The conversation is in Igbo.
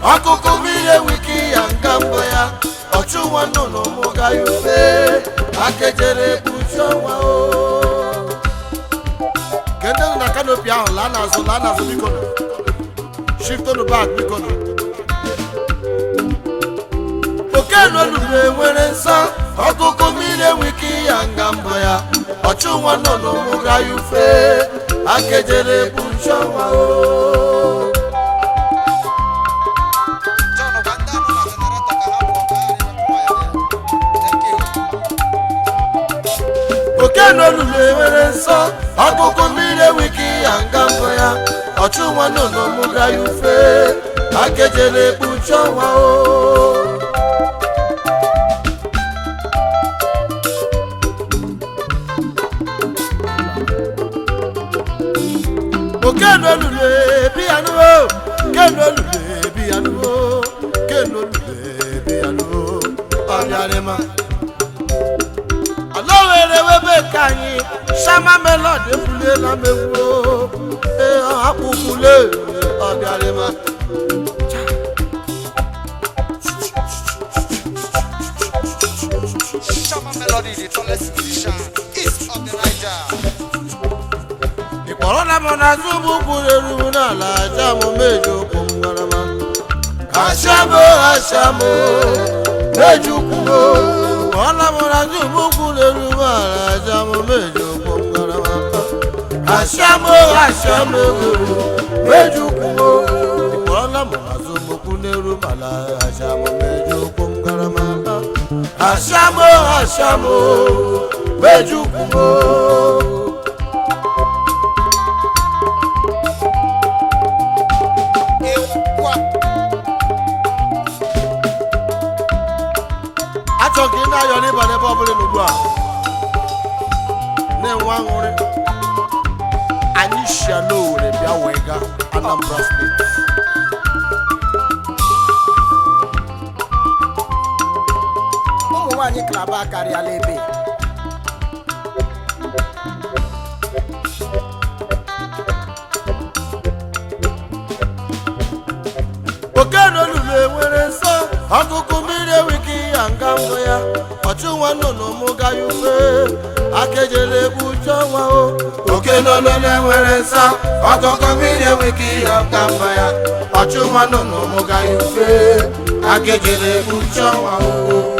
ọkụkụ mmiri enwike ya nga mbụ ya ọchụ nwa nnụnụ mụga ya ufe akejere ekpuchi ọnwa o kende na kanopi ahụ laa n'azụ laa n'azụ biko nụ shiftonu bak biko nụ okenu olulu enwere nsọ ọkụkụ mmiri enwike ya nga mbụ ya ọchụ nwa nnụnụ mụga ya ufe akejere ekpuchi ọnwa o John, gwa ndị anọ na generator ka ha pụọ ka ha ewepụ waya ya. Thank you. oke n'olulu enwere nsọ ọkụkụ mmiri enwike ya nga mbụ ya ọchụ nwa nnụnụ mụga ya ufe akejere ekpuchi ọnwa o oke n'olulu ebi ya nụwo ke n'olulu ebi ya nụwo ke n'olulu ebi ya nụwo ọbịarịma ala were webe ka anyị shama melod efuliela m egwu ee akpụkwule ọbịarịma Shama Melody, the tallest musician east of the Niger. ịkpọrọ na m n'azụ ụgbụ kwuru eru n'ala aja m meji ụkwụ m ngarama ashamo ashamo meji ụkwụ m kpọrọ m n'azụ ụgbụ kwuru eru n'ala aja m meji ụkwụ m ngarama ashamo ashamo meji ụkwụ m ịkpọrọ m n'azụ ụgbụ kwuru eru n'ala aja m meji ụkwụ m ngarama ashamo ashamo meji ụkwụ m Ewa. achọ ka ị na-ayọ n'ịba n'ebe ọ bụla n'ugbu a na-enwe aṅụrị anyị si ala owere bịa wee ga anambra steeti ụmụ nwaanyị klaba akarịala ebe oke n'olulu enwere nsọ ọkụkụ mmiri enwike ya nga mbụ ya ọchụ nwa nnụnụ mụga ya ufe akejere egbu uche ọnwa o oke n'olulu enwere nsọ ọkụkụ mmiri enwike ya nga mbụ ya ọchụ nwa nnụnụ mụga ya ufe akejere egbu uche ọnwa o